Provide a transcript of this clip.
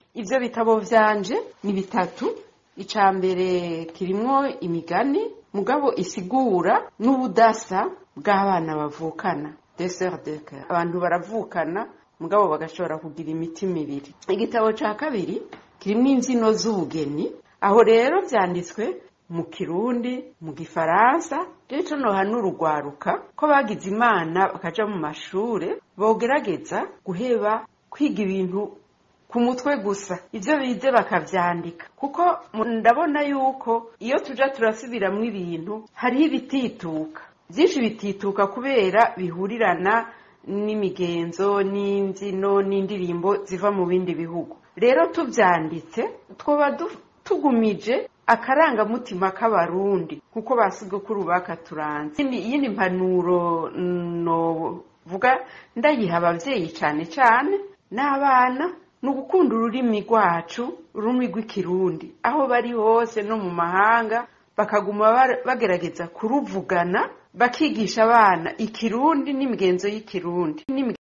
ivyo bitabo vyanje ni bitatu ica mbere kirimwo imigani mugabo isigura n'ubudasa bw'abana bavukana desert de coeur abantu baravukana mugabo bagashobora kugira imitima ibiri igitabo ca kabiri kirimwo imvyino z'ubugeni aho rero vyanditswe mu kirundi mu gifaransa rero ico nohanura urugwaruka ko bagize imana bakaja mu mashure bogerageza guheba kwiga ibintu ku mutwe gusa ivyo bize bakavyandika kuko ndabona yuko iyo tuja turasubiramwo ibintu hariho ibitituka vyinshi bitituka kubera bihurirana n'imigenzo n'imvyino n'indirimbo ziva mu bindi bihugu rero tuvyanditse twoba tugumije akarangamutima k'abarundi kuko basigukuru bakaturanze iyindi mpanuro novuga ndayiha abavyeyi cane cane n'abana ni ugukunda ururimi rwacu ururimi rw'ikirundi aho bari hose no mu mahanga bakaguma bagerageza kuruvugana bakigisha abana ikirundi n'imigenzo y'ikirundi